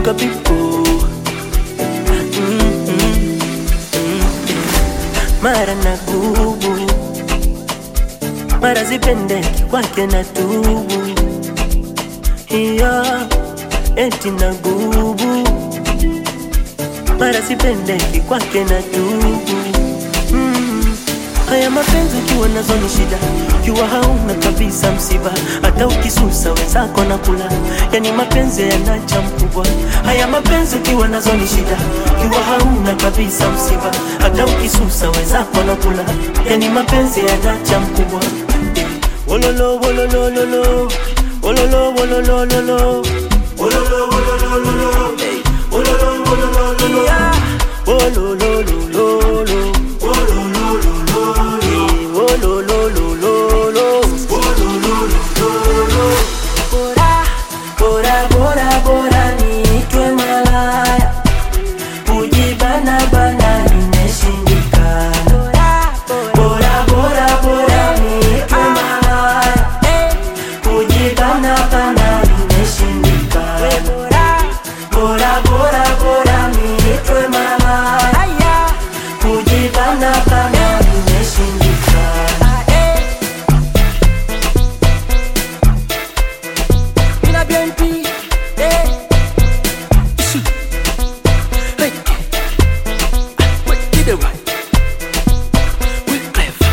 sugar people Mm-mm. mara na gubu mara zipendeki kwake na tubu hiyo eti na gubu mara sipendeki kwake na tubu mm. haya mapenzi ukiwa nazo ni shida ukiwa hauna kabisa msiba hata ukisusa wenzako na kula yani mapenzi yanacha mkubwa haya mapenzi ukiwa nazo ni shida ukiwa hauna kabisa msiba hata ukisusa wenzako na kula yani mapenzi yanacha mkubwa wololo wololololo wololo wololololo wololo wololololo hey. wololo wololololo yeah. wololololo Bora, bora, bora niitwe malaya, kujibana bana nimeshindikana. Bora, bora, bora niitwe malaya, kujibana bana nimeshindikana. Bora, bora, bora niitwe malaya, kujibana bana nimeshindikana. Mina BNP, eh. Ishi. Hey. Wait, get it right. We clever.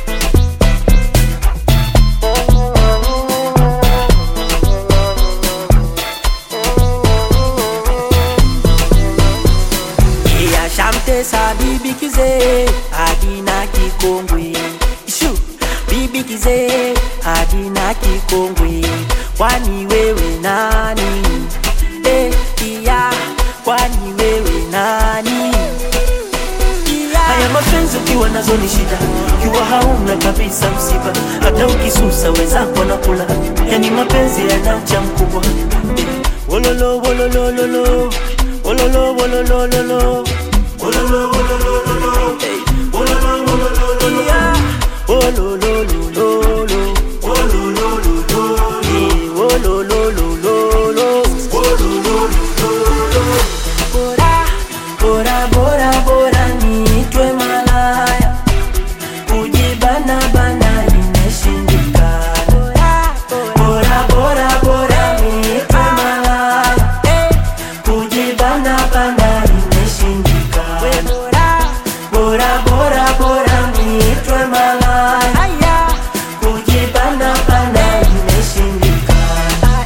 Yeah, shamte sa bibi kize adina kikongwe Ishu bibi kize adina kikongwe kwani wewe nani eh iya kwani wewe nani iya haya mapenzi ukiwa nazo ni shida ukiwa hauna kabisa msiba hata ukisusa wenzako na kula yani mapenzi yanacha mkubwa eh, wololo wololololo wololo wololololo wololo wololololo hey. wololo wololololo yeah. wololololo wololololo yeah. wololololo wololololo bora bora bora bora niitwe malaya kujibana bana imeshindikana bora bora bora niitwe malaya kujibana bana imeshindikana bora bora bora niitwe malaya kujibana bana imeshindikana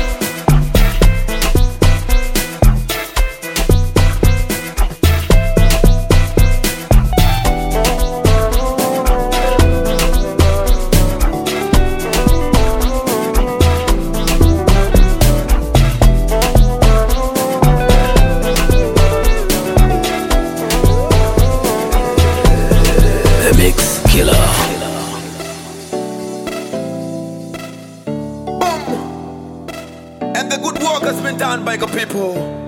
The Mix Killer. And the good work has been done by the people.